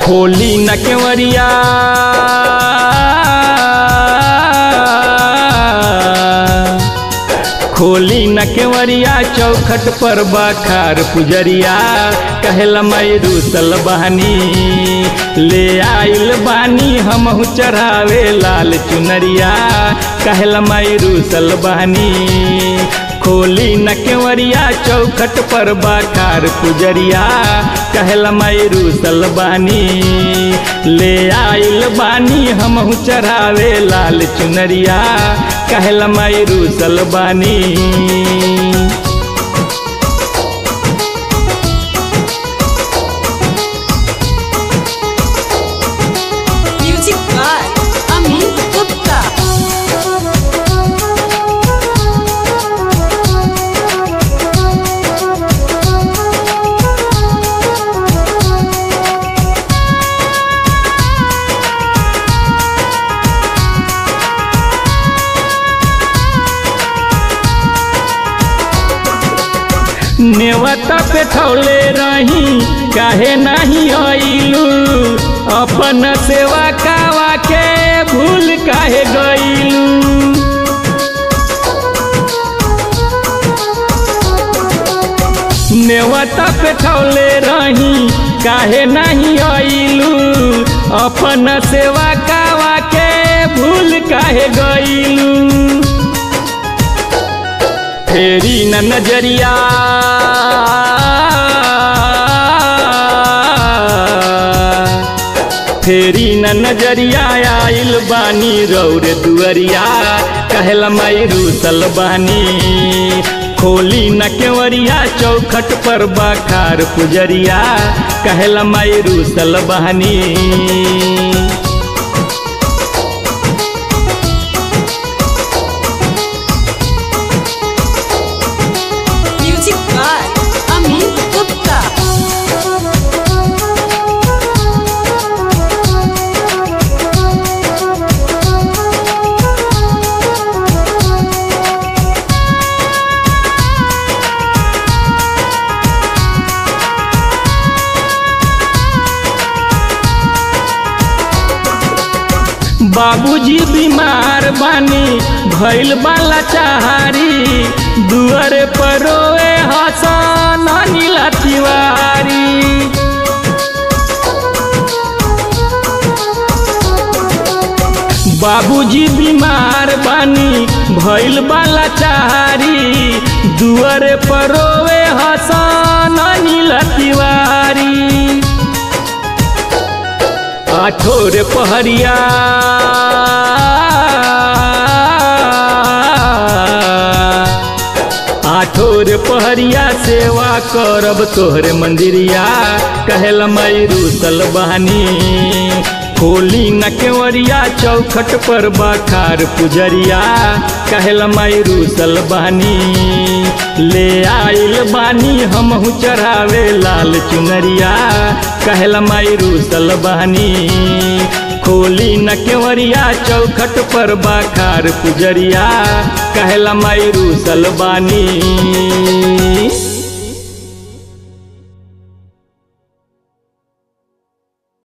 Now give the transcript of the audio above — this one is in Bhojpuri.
खोली न केवरिया खोली न केवरिया चौखट पर बाखार पुजरिया कहला मैरू सल बहानी ले आइल बानी हमहू चढ़ावे लाल चुनरिया कहला मैरू सल बहानी खोली न केवरिया चौखट पर बाखार पुजरिया कहला मैरू सल बहानी ले आइल बानी हमहू चढ़ावे लाल चुनरिया कहला मैरू सल बानी Music by Amit Gupta. नेवता पे ठौले रही काहे नहीं आइलू अपन सेवा कावा के भूल काहे गइलू नेवता पे ठौले रही काहे नहीं आइलू अपन सेवा कावा के भूल काहे गइलू फेरी न नजरिया फेरी न नजरिया आइल बानी रौर दुअरिया कहला मैरू सल बानी खोली न केवरिया चौखट पर बाखार पुजरिया कहला मैरू सल बहानी Music by Amit Gupta. बाबूजी बीमार बानी भइल बाला चाहारी दुअर पर रोए हसन नीला तिवारी बाबूजी बीमार बानी भइल बाला चाहारी दुअर पर रोए हसन नीला तिवारी आठोर पहरिया आठोर पहरिया सेवा करब तोहरे मंदिरिया कहल मैरू सलबानी खोली न केवरिया चौखट पर बाखार पुजरिया कहल मैरू सलबानी ले आइल बानी हमहू चढ़ावे लाल चुनरिया कहल मैरू सलबानी खोली न केवरिया चौखट पर बाखार पुजरिया कहला मैरू सलबानी